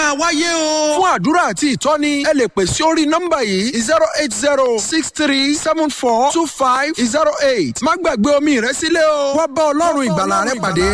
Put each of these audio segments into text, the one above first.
máa wáyé o. fún àdúrà àti ìtọ́ni ẹ lè pè sí orí nọ́mbà yìí zero eight zero six three seven four two five zero eight má gbàgbé omi rẹ sílẹ̀ o wá bá ọlọ́run ìgbàlà rẹ pàdé.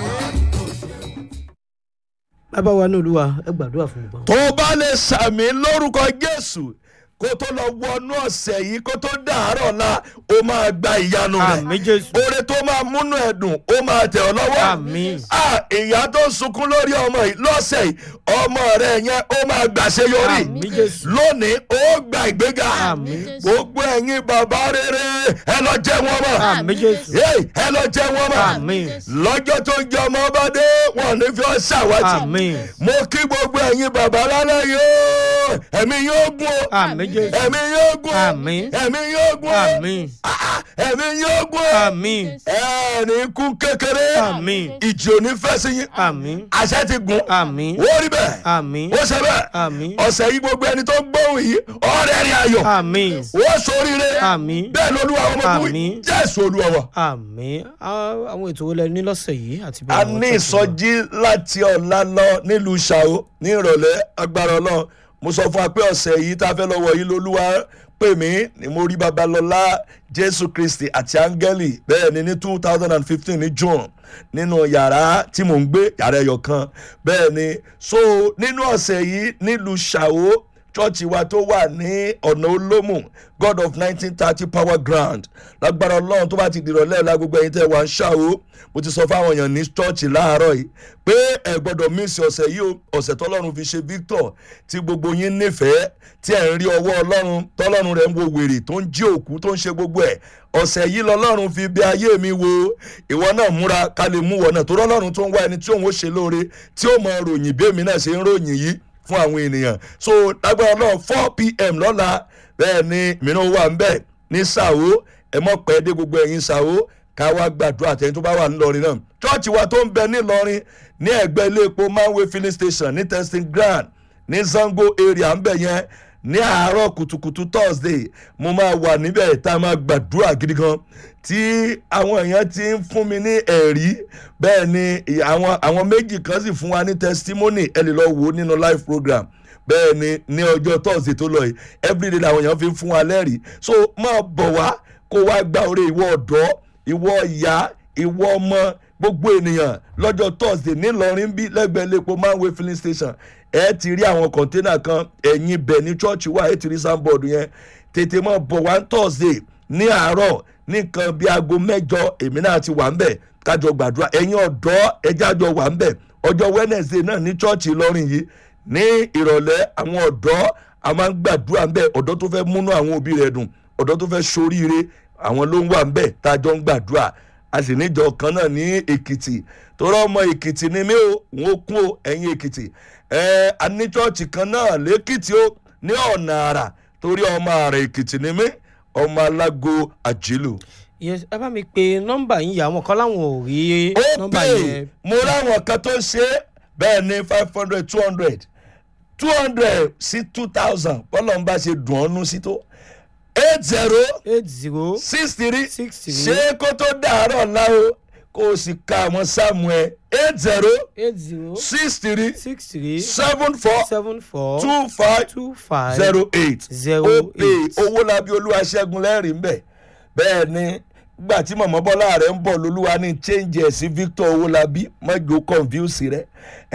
bàbá wa ní olúwa ẹ gbàdúrà fún gbogbo. tó o bá lè sàmì lórúkọ jésù kó tó lọ wọnú ọ̀sẹ̀ yìí kó tó dàárọ̀ la ó máa gba ìyanu rẹ̀ àmì jésù. oore tó máa múnú ẹ̀dùn ó máa tẹ̀ ọ́ lọ́wọ́ Àmín. Ah, ìyá tó ń sunkún lórí ọmọ yìí lọ́sẹ̀ yìí ọmọ rẹ̀ yẹn ó máa gbàṣeyọrí Àmín Jésù. lónìí ó gba ìgbéga Àmín. gbogbo ẹ̀yin bàbá rere ẹ lọ jẹ́ wọn mọ̀ àmì jésù. Hey, ẹ lọ jẹ́ wọn mọ̀ Àmín. lọ́jọ́ tó ń jẹ ọmọ bá dé wọn ní fi ọ́ ṣàwátì Àmín. mo kí gbogbo ẹ̀yin bàbá lálẹ́ yóò ẹ̀mí yóò gún o àmì jésù. ẹ̀mí yóò gún o Àmín. ẹ̀mí yóò gún o àmì. Ah, ẹ̀mí yóò gún o àmì. ẹ̀ẹ́nì kú kékeré Àmín. ìjì ò ní fẹ́ sí yín àmì. àṣẹ ti gùn àmì. ó rí bẹ́ẹ̀ àmì. ó ṣe bẹ́ẹ̀ Àmín. ọ̀sẹ̀ yìí gbogbo ẹni tó gbóhùn yìí ọ̀rẹ́ rí ayọ̀ àmì. ó soríire Àmín. bẹ́ẹ̀ lolúwa ọmọ Àmín. ọmọkùnrin jésù olúwa wa. àmì. Á- àwọn ètò wo lẹ ní lọ́sẹ̀ yìí àti bí a àwọn ní tó ti lọ? ìsọjí láti ọ̀la lọ nílùú ṣàó ní ìrọ̀lẹ́ agbára ọlọ́run mo sọ fún wa pé ọ̀sẹ̀ yìí tá a fẹ́ lọ́wọ́ yìí lolúwa pè mí ni mo rí babalọ́lá jésù kristi àti áńgẹ́lì bẹ́ẹ̀ ni ní two thousand and fifteen ní june nínú yàrá tí mò ń gbé yàrá ẹyọ kan bẹ́ẹ̀ ni so nínú ọ̀sẹ̀ yìí nílùú ṣàó chọ́ọ̀chì wa tó wà ní ọ̀nà olómù god of nineteen thirty power ground lágbára ọlọ́run tó bá ti dìrọ̀lẹ́ la gbogbo ẹ̀yin tẹ́ wà ń ṣàwó mo ti sọ fáwọn èèyàn ní chọ́ọ̀chì láàárọ̀ yìí pé ẹ gbọ́dọ̀ mísì ọ̀sẹ̀ yìí o ọ̀sẹ̀ tọ́lọ́run fi ṣe victor tí gbogbo yín nífẹ̀ẹ́ tí ẹ̀ ń rí ọwọ́ ọlọ́run tọ́lọ́run rẹ̀ ń wo wèrè tó ń jí òkú tó ń ṣe gbogbo ẹ̀ ọ̀sẹ̀ yìí lọ́lọ́run fi bí ayé mi wo ìwọ náà múra ká lè mú wọ náà tó rọ́lọ́run tó ń wá ẹni tí òun ó ṣe lóore tí ó mọ ròyìn bí èmi náà ṣe ń ròyìn yìí fún àwọn ènìyàn so lágbára náà four pm lọ́la bẹ́ẹ̀ ni mìíràn wà ń bẹ̀ ní sàwó ẹ mọ̀ pẹ́ dé gbogbo ẹ̀yin sàwó ká wá gbàdúrà tẹ̀yìn tó bá wà nílọrin náà chọ́ọ̀chì wa tó ń bẹ nílọrin ní ẹ̀gbẹ́ ilé epo manway filling station ní testing ground ní zango area ń bẹ̀ yẹn ní àárọ̀ kùtùkùtù thursday mo máa wà níbẹ̀ tá a máa gbàdúrà gidi gan tí àwọn èèyàn ti ń fún mi ní ẹ̀rí bẹ́ẹ̀ ni àwọn àwọn méjì kan sì fún wa ní testimony ẹ lè lọ wò ó nínú live program bẹ́ẹ̀ ni ní ọjọ́ thursday tó lọ yìí everyday làwọn èèyàn fi ń fún wa lẹ́rìí so máa bọ̀ wá kó wá gba oore ìwọ ọ̀dọ́ ìwọ ìyá ìwọ ọmọ gbogbo ènìyàn lọ́jọ́ thursday nílọrin bí lẹ́gbẹ̀ẹ́ lẹ́pọ̀ manway filling station ẹ ti rí àwọn kọ̀ńténà kan ẹ̀yìn bẹ̀ ní chọ́ọ̀chì wa ẹ ti rí sanbọ̀dù yẹn tètè mọ́ bọ̀ wá thursday ní àárọ̀ nìkan bíi aago mẹ́jọ èmi náà ti wà ń bẹ̀ kájọ gbàdúrà ẹ̀yin ọ̀dọ́ ẹjẹ́ àjọ wà ń bẹ̀ ọjọ́ wednesday náà ní chọ́ọ̀chì ìlọrin yìí ní ìrọ̀lẹ́ àwọn ọ̀dọ́ a máa ń gbàdúrà ń bẹ̀ ọ̀dọ́ tó fẹ́ múnú àwọn òbí rẹ̀ dùn ọ̀dọ́ tó fẹ́ soríire àwọn ló ń wà ń bẹ̀ tá a jọ ń gbàdúrà a sì níjọ kan náà ní èkìtì torọ ọmọ èkìtì ni mí o n ó kún o ẹ̀yin èkìtì ẹ a ní chọ́ọ̀chì kan náà lẹ́kìtì o ní ọ̀nà àrà torí ọmọ àrà èkìtì ni mí ọmọ alágo àjìlù. yes ẹ bá mi pe nọ́mbà yín yà àwọn kan láwọn ò rí ó nọ́mbà pè yẹn. mo ráwọn kan tó ń ṣe é bẹ́ẹ̀ ni five hundred two hundred two hundred sí two thousand bọ́lá ń bá ṣe dùn ọ́nú sí tó eight zero eight zero six three Six three. ṣé kó tó dàárọ̀ láwo kó o sì ka àwọn sáàmù ẹ eight zero eight zero six three six three seven four seven four two five two five zero eight zero ó pè eight. owó labi olúwa ṣẹ́gun lẹ́rìí ń bẹ̀ bẹ́ẹ̀ ni gbà tí mọ̀mọ́ bọ́lá rẹ̀ ń bọ̀ lolúwa ní change ẹ̀ sí victor owó labi mọ́jọ confuse rẹ̀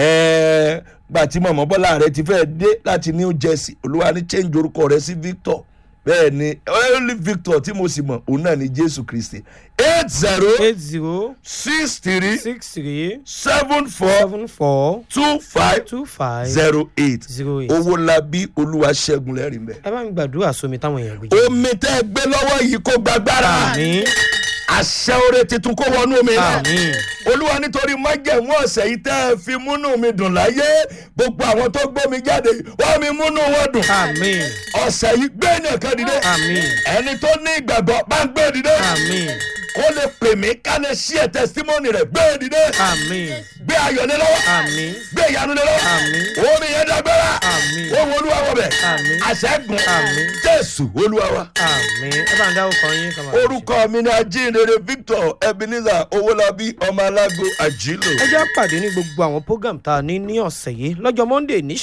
ẹ̀ẹ́ gbà tí mọ̀mọ́ bọ́lá rẹ̀ ti fẹ́ dé láti new jersey olúwa ní change orúkọ rẹ̀ sí victor bẹ́ẹ̀ ni only victor tí mo sì mọ̀ òun náà ni jésù kristi eight zero eight zero six three six three seven four seven four two five two five zero eight zero eight. owó labi olúwa ṣẹ́gun lẹ́rìí ń bẹ̀ ẹ bá mi gbàdúrà sómi táwọn èèyàn gbé jẹ. omi tẹ́ ẹ gbé lọ́wọ́ yìí kó gbàgbára àmì àṣẹ oore tuntun kó wọnú omi náà àmì olúwa nítorí májẹ̀mú ọ̀sẹ̀ yìí tẹ́ ẹ fi múnú mi dùn láyé gbogbo àwọn tó gbómi jáde wọ́n mi múnú wọn dùn àmì ọ̀sẹ̀ yìí gbé nìkan dìde àmì ẹni tó ní ìgbàgbọ́ bá ń gbé dìde àmì kó lè pè mí ká lè ṣí ẹ̀ tẹsítímọ́nì rẹ̀ gbé dìde àmì gbé ayọ̀ lé lọ́wọ́ àmì gbé ìyanu lé lọ́wọ́ Àmín. omi yẹn dágbára Àmín. ohun olúwa wọ̀ bẹ̀ Àmín. àṣẹ́gun Àmín. jésù olúwa wa àmì ẹ bá ń dáwọ́ kan yín kàmá. orúkọ mi ni ajínrere victor ebenezer owólabí ọmọ alágo àjílò. ẹ jẹ́ pàdé ní gbogbo àwọn program tá a ní ní ọ̀sẹ̀ yìí lọ́jọ́ monday ní